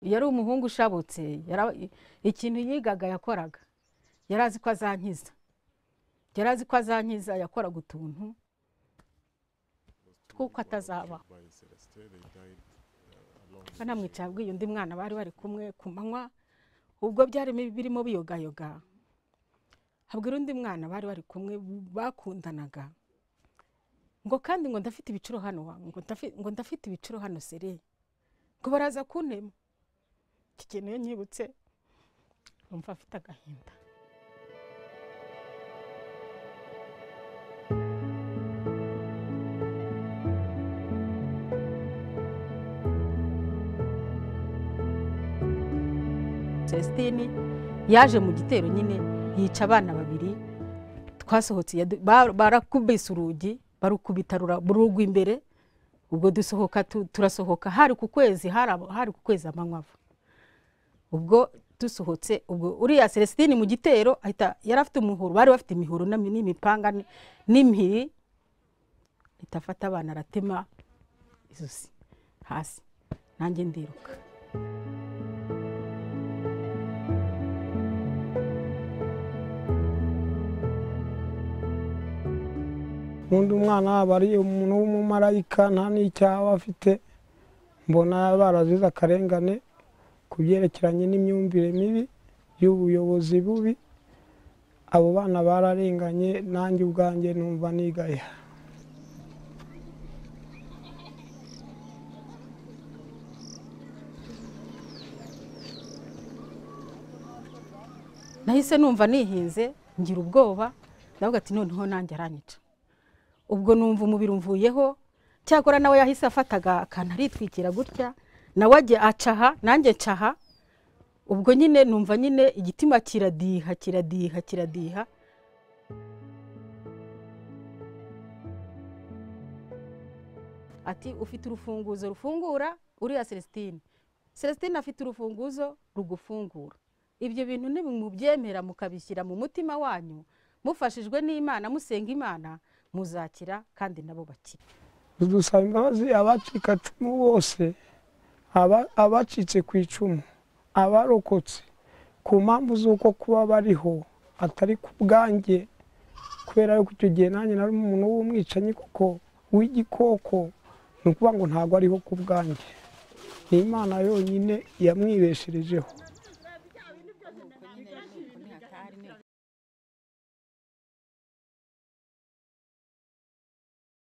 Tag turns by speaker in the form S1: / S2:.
S1: iyo ari umuhungu ushabutse yara- ikintu yigaga yakoraga yari azi ko azankiza yari azi ko azankiza yakoraga utuntu tw'uko atazabaho banamwicara abwiye undi mwana bari bari kumwe ku manywa ubwo byari birimo biyogayoga habwira undi mwana bari bari kumwe bakundanaga ngo kandi ngo ndafite ibiciro hano wa ngo ndafi- ngo ndafite ibiciro hano sere ngo baraza kuntema iki kintu iyo nkibutse numva afite agahinda celestine yaje mu gitero nyine yica abana babiri twasohotse yadu- ba- barakubise urugi barukubita rura- rugwa imbere ubwo dusohoka tu- turasohoka hari ku kwezi hari aba- hari ku kwezi amanywavu ubwo dusohotse ubwo uriya celestine mu gitero ahita yari afite umuhoro bari bafite imihoro n'imi- n'imipanga n- n'imihiri ahita afata abana aratema izosi hasi nanjye ndiruka
S2: ubundi umwana waba ari umuntu w'umumarayika nta n'icyaha aba afite mbona barazize akarengane ku byerekeranye n'imyumvire mibi y'ubuyobozi bubi abo bana bararenganye nanjye ubwanjye numva nigaya
S1: nahise numva nihinze ngira ubwoba ndavuga ati noneho nanjye aranyica ubwo numva umubiri umvuyeho cyakora nawe yahise afataga akantu aritwikira gutya nawe ajya acaha nanjye ncaha ubwo nyine numva nyine igitima kiradiha kiradiha kiradiha ati ufite urufunguzo rufungura uriya celestine celestine afite urufunguzo rugufungura ibyo bintu nimubyemera mukabishyira mu mutima wanyu mufashijwe n'imana musenga imana muzakira kandi nabo bakira
S2: dusaba imbabazi abacikacumu bose aba- abacitse ku icumu abarokotse ku mpamvu z'uko kuba bariho atari ku bwanjye kubera yuko icyo gihe nanjye nari umuntu w'umwicanyi kuko w'igikoko ni ukuvuga ngo ntabwo ariho ku bwanjye ni imana yonyine yamwibesherejeho